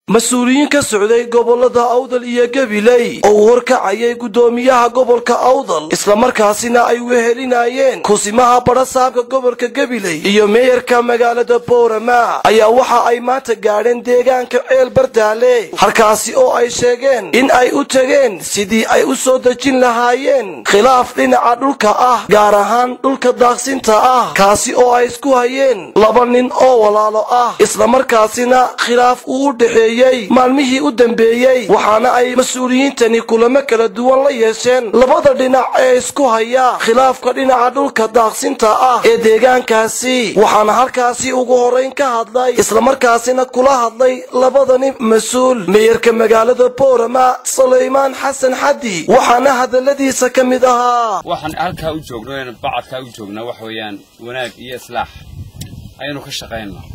mas-uuliyiin ka socday gobolada awdal iyo gabiley oo uu horkacayay guddoomiyaha gobolka awdal islamarkaasina ay wehelinayeen kusimaha badhasaabka gobolka gabiley iyo meeyarka magaalada boorama ayaa waxa ay maanta gaadheen deegaanka ceel bardaale halkaasi oo ay sheegeen in ay u tegeen sidii ay u soo dejin lahaayeen khilaaf dhinaca dhulka ah gaar ahaan dhulka daaqsinta ah kaasi oo ay isku hayeen laba nin oo walaalo ah islamarkaasina khilaaf uu u dhexeeyey maalmihii u dambeeyey waxaana ay mas-uuliyiintani kulamo kala duwan la yeesheen labada dhinac ee isku haya khilaafka dhinaca dhulka daaqsinta ah ee deegaankaasi waxaana halkaasi ugu horeyn ka hadlay islamarkaasina kula hadlay labadani mas-uul meeyarka magaalada boorama sulaymaan xasan xaddi waxaana hadaladiisa ka mid ahaa waxaan halkaa u joogno bacadkaa u joognaa waxa weeyaan wanaag iyo islaax ayaynu ka shaqaynaa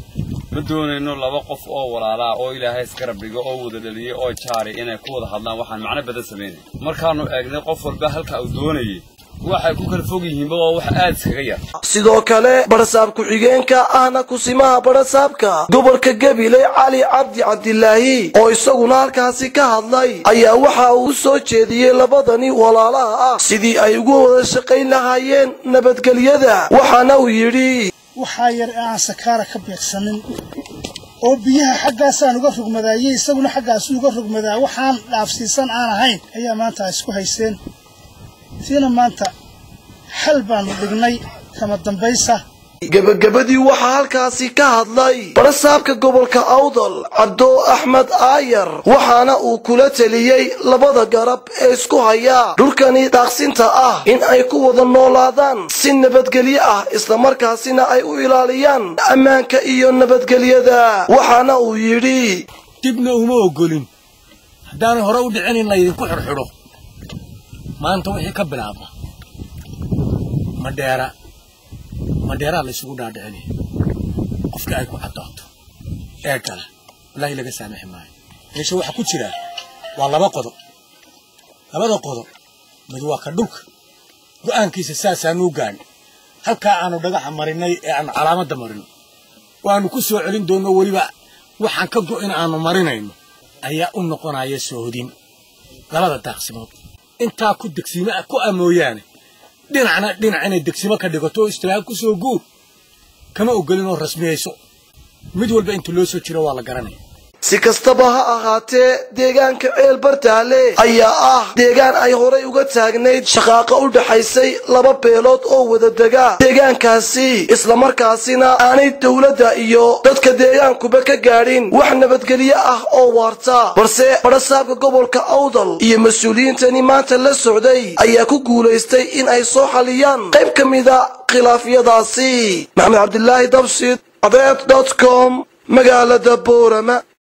ma doonayno laba qof oo walaalaa oo ilaahay isgarab dhigo oo wada dhaliyey oo jaari inay ku wada hadlaan waxaan macno badan samaynay markaannu eegnay qof walba halka uu doonayay waxay ku kala fog yihiinba waa wax aad iskaga yar sidoo kale badhasaab ku-xigeenka ahna kusimaha badhasaabka gobolka gabiley cali cabdi cabdilaahi oo isaguna halkaasi ka hadlay ayaa waxa uu u soo jeediyey labadani walaalaha ah sidii ay ugu wada shaqayn lahaayeen nabadgelyada waxaana uu yidhi waxaa yar ee aan sakaara ka beegsanin oo biyaha xaggaasaan uga rogmadaayey isaguna xaggaasu uga rogmadaa waxaan dhaafsiisan aan ahayn ayaa maanta isku haysteen siina maanta xal baanu dhignay kama dambaysa gebagabadii waxaa halkaasi ka hadlay badhasaabka gobolka awdal cabdo axmed aayar waxaana uu kula teliyey labada garab ee isku haya dhulkani daaqsinta ah in ay ku wada noolaadaan si nabadgelyo ah islamarkaasina ay u ilaaliyaan ammaanka iyo nabadgelyada waxaana uu yidhi dibna uma ogolin haddaanay hore u dhicin in laydinku xidhxidho maanta wixii ka bilaabma madheera madheeraa la isugu dhaadhicinaya qofkii ay ku caddaato ee gala wallaahi laga saamaxi maayo meesha waxaa ku jira waa laba qodob labada qodob mid waa ka dhulka go'aankiisa saasaanuu gaadhi halkaa aanu dhagaxa marinay ee aanu calaamadda marino waanu ku soo celin doonno weliba waxaan ka go'in aanu marinayno ayaa u noqonaya soohodin labada daaqsimood intaa ku degsiimo ku ah mooyaane dhinacna dhinac inay degsimo ka dhigato oo istiraag ku soo guur kama ogolin oo rasmiyayso mid walba inta loo soo jiro waa la garanaya si kastaba ha ahaatee deegaanka ceel bartaale ayaa ah deegaan ay horay uga taagnayd shaqaaqa u dhaxaysay laba beelood oo wada dega deegaankaasi islamarkaasina aanay dowladda iyo dadka deegaankuba ka gaadhin wax nabadgelyo ah oo waarta balse badhasaabka gobolka awdal iyo mas-uuliyiintani maanta la socday ayaa ku guulaystay in ay soo xaliyaan qayb ka mida khilaafyadaasi maxamed cabdilaahi dabsid adeed dot com magaalada boorama